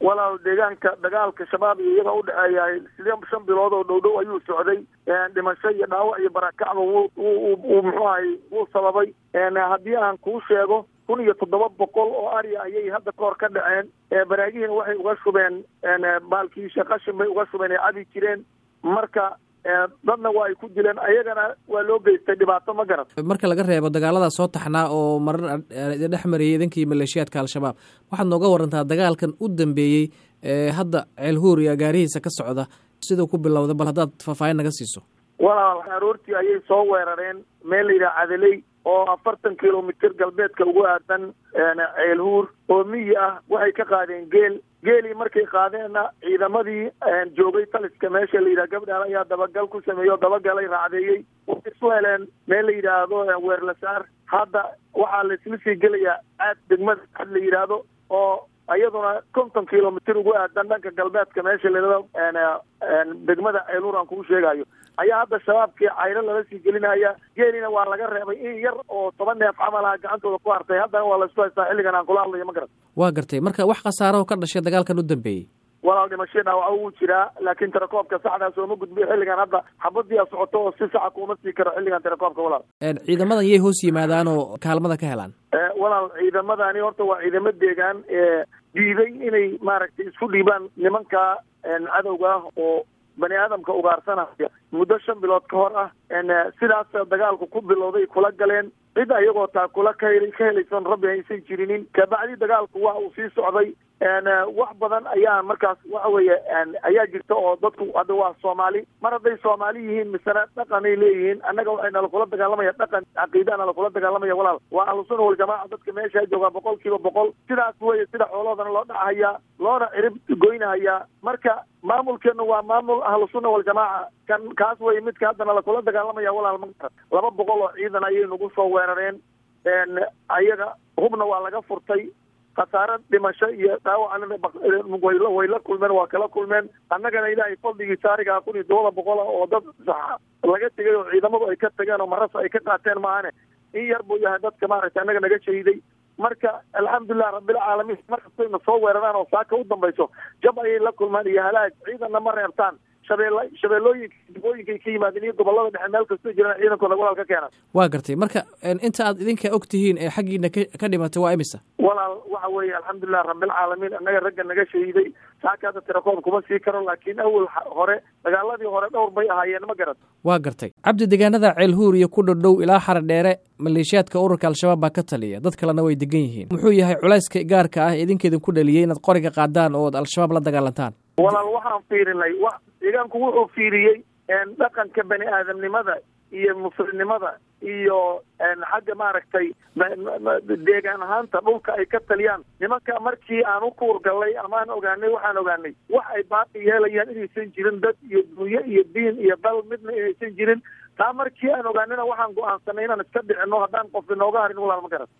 walaal deegaanka dagaalka shabaab iyo iyaga udhexeeya sidee shan bilood oo dhow dhow ayuu socday dhimasho iyo dhaawac iyo barakacba wuu muxuu ahay wuu sababay haddii aan kuu sheego kun iyo toddoba boqol oo ari ayay hadda kahor ka dhaceen baraagihiina waxay uga shubeen baalkiisha qashin bay uga shubeen ay cabi jireen marka dadna waa ay ku dileen ayagana waa loo geystay dhibaato ma garat marka laga reebo dagaaladaa soo taxnaa oo marar dhex marayay idankii maleeshiyaadka al-shabaab waxaad nooga warantaa dagaalkan u dambeeyey hadda ceelhuur iyo agaarihiisa ka socda siduu ku bilowda bal haddaad faahfaahin naga siiso walaal aroortii ayay soo weerareen meel la yidhaha cadaley oo afartan kilomitr galbeedka ugu aadan ceelhuur oo miyi ah waxay ka qaadeen geel geelii markay qaadeenna ciidamadii joogay taliska meesha la yidhaha gabdhaal ayaa dabagal ku sameeyey oo dabagalay raacdeeyey waxay isu heleen meel la yidhaahdo weerlasaar hadda waxaa la isla sii gelayaa aad degmada ad la yidhaahdo oo iyaduna konton kilomitr ugu aadan dhanka galbeedka meesha layidhahdo degmada ceelhuur aan kuu sheegayo ayaa hadda shabaabkii cayro lala sii gelinaya geelina waa laga reebay in yar oo toban neef camal ah gacantooda ku hartay haddana waa laisku haystaa xilligan aan kula hadlayo ma garat waa gartay marka wax khasaaraho ka dhashay dagaalkan u dambeeyey walaal dhimasho dhaawaco wuu jiraa laakiin tirakoobka saxdaas ooma gudbiyo xilligan hadda xabadii a socoto oo si saxa kuuma sii karo xilligan tirakoobka walaal ciidamadan yay hoos yimaadaan oo kaalmada ka helaan walaal ciidamadani horta waa ciidamo deegaan ee diiday inay maaragtay isku dhiibaan nimanka cadowga ah oo bani aadamka ugaarsanaya muddo shan bilood ka hor ah sidaas dagaalku ku bilowday kula galeen cid ayagoo taa kula ka ka helaysan rabbi aysan jirinin kabacdi dagaalku waa uu sii socday wax badan ayaa markaas waxa weeye ayaa jirta oo dadku hadda waa soomaali mar hadday soomaali yihiin misena dhaqanay leeyihiin annaga waxay nala kula dagaalamaya dhaqan caqiidaa nala kula dagaalamaya walaal waa ahlusuna waljamaaca dadka meesha joogaa boqol kiiba boqol sidaas weye sida xooloodana loo dhacahayaa loona cirib goynahayaa marka maamulkeenu waa maamul ahlusunna waljamaaca kan kaas weye midka hadda nala kula dagaalamaya walaal ma laba boqol oo ciidan ayay nagu soo weerareen ayaga hubna waa laga furtay khasaare dhimasho iyo dhaawacna way la kulmeen waa kala kulmeen annagana ilaahay fadligiisa arigaa kun iyo todoba boqol ah oo dad laga tegay oo ciidamadu ay ka tageen oo maras ay ka qaateen maahane in yar buu yahay dadka maaragtay annaga naga shahiday marka alxamdulilah rabbilcaalamiin markastayna soo weeraraan oo saaka u dambayso jab ayay la kulmaan iyo halaag ciidanna ma reebtaan shabeell shabeellooyinka dibooyinkay ka yimaadeen iyo gobolada dhexe meel kastoo jiraan ciidankooda walaal ka keenan waa gartay marka inta aad idinka og tihiin ee xaggiina ka dhimatay waa imisa walaal waxa weeye alxamdulilah rabbilcaalamiin annaga ragga naga shahiiday saaka hadda tirakoom kuma sii karo laakiin awal hore dagaaladii hore dhowr bay ahaayeen ma garat waa gartay cabdi deegaanada ceelhuur iyo ku dhodhow ilaa xara dheere maleeshiyaadka ururka al-shabaab baa ka taliya dad kalena way degan yihiin muxuu yahay culayska gaarka ah idinkeedin ku dhaliyey inaad qoriga qaadaan oo ad al-shabaab la dagaalantaan walaal waxaan fiirinay wa deegaanku wuxuu fiiriyey dhaqanka bani aadamnimada iyo muslimnimada iyo xagga maaragtay deegaan ahaanta dhulka ay ka taliyaan nimanka markii aan u kuurgallay amaan ogaanay waxaan ogaanay wax ay baaqi yeelayaan inaysan jirin dad iyo dunyo iyo diin iyo dal midna inaysan jirin taa markii aan ogaanina waxaan go-aansanay inaan iska dhicino haddaan qof inooga harin walaal ma garan